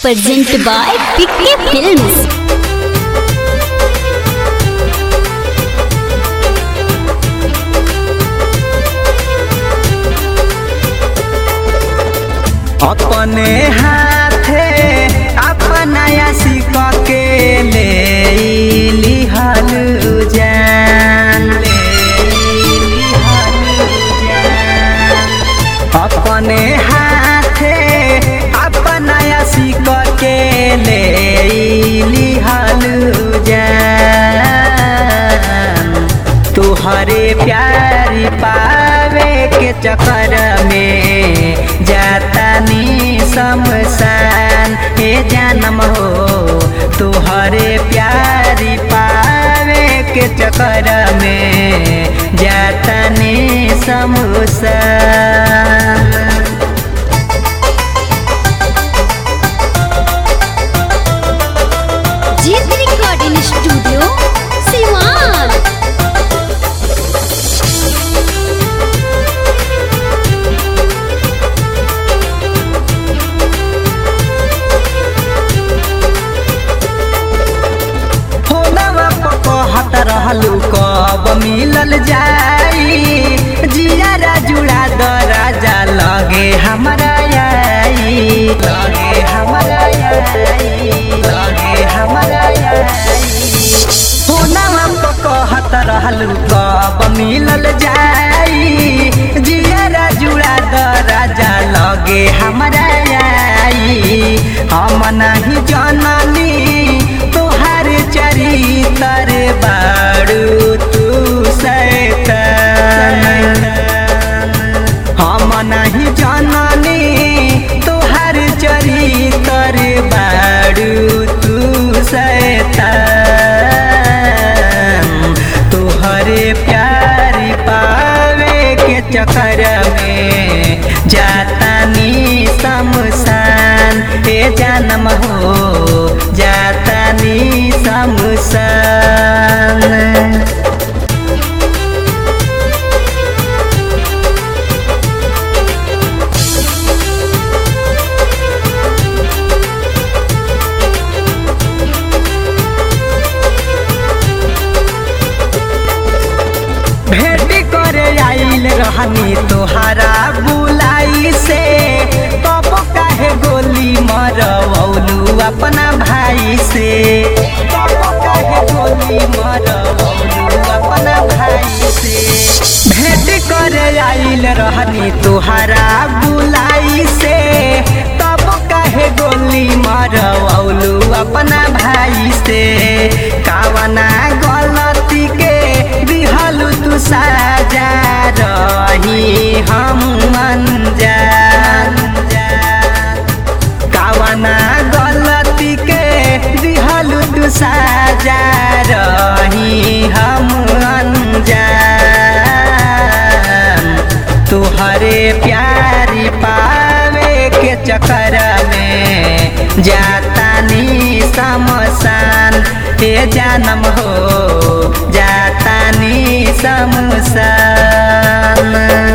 presented by PK Films. अपने हाथे अपनाया सिक के ले लिहल जान ले लिहल जान अपने हाथे अपनाया सिक के ले लिहल जान तुहरे प्यारी पावे के चक्कर में जातानी शमशान हे जन्म हो तुहरे प्यारी पावे के चक्कर में जातानी शमशान जीत रिकॉर्डिंग स्टूडियो सिवान फोनवा पर कहत रहलू कब मिलल जाई जियारा जुड़ा द राजा लगे हमरा आई लगे हमरा आई लगे हमरा आई फोनवा पर कहत रहलू कब मिलल जाई जियारा जुड़ा द राजा लगे हमरा आई हम नहीं जननी तोहार चरितर बाड़ू तू सैतान हम नहीं जननी तोहार चरितर बाड़ू तू सैतान तोहरे प्यारी पावे के चक्कर में जातानी शमशान हे जन्म हो जातानी शमशान भेंट करे आइल रहनी तोहारा बुलाई से तब काहे गोली मरवलू अपना भाई से तब काहे गोली मरवलू अपना भाई से भेंट करे आइल रहनी तोहारा बुलाई से तब काहे गोली मरवलू अपना भाई से कावना गलती के दिहलु तू साजा रही हम अनजान कावना गलती के दिहलु तू साजा रही हम अनजान तुहरे प्यारी पावे के चक्कर में जातानी शमशान हे जन्म हो जातानी शमशान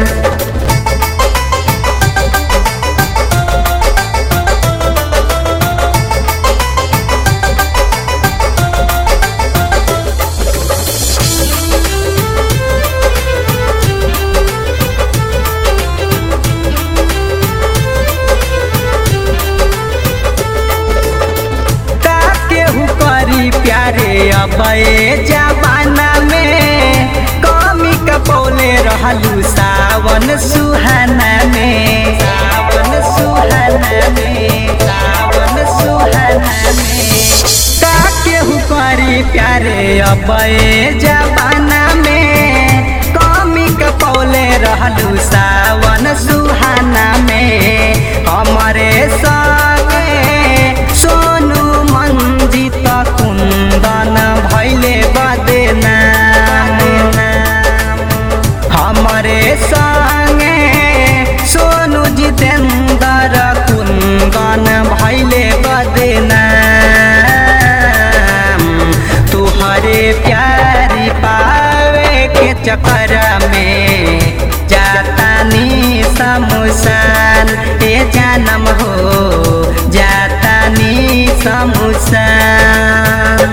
का केहू करी प्यारे अबे जमाना में कमी कपौले रहलू सावन सुहाना में सावन सुहाना में सावन सुहाना में का केहू करी प्यारे अबे जमाना में कमी कपौले रहलू सावन सुहाना में हमारे संगे सोनू मंजित कुंदन भैले बदेना हमारे संगे सोनू जितेंद्र कुंदन भैले बदेना तुहरे प्यारी पावे के चक्कर में जातानी शमशान ए जानम हो जातानी समसान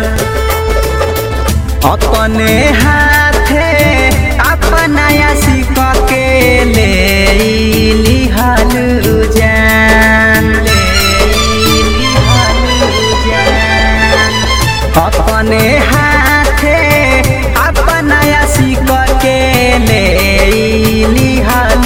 अपने हाथे अपना सिक के ले लिहल जान ले लिहल जान अपने हाथे अपना सिक के ले लिहल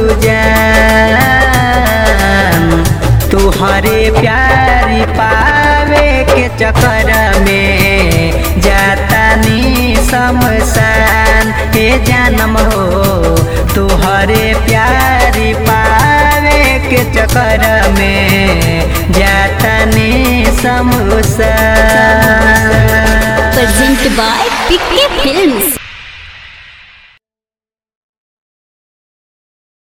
जान तुहरे प्यारी पावे के चक्कर में जातानी शमशान हे जन्म हो तुहरे प्यारी पावे के चक्कर में जातानी शमशान Presented by PK Films.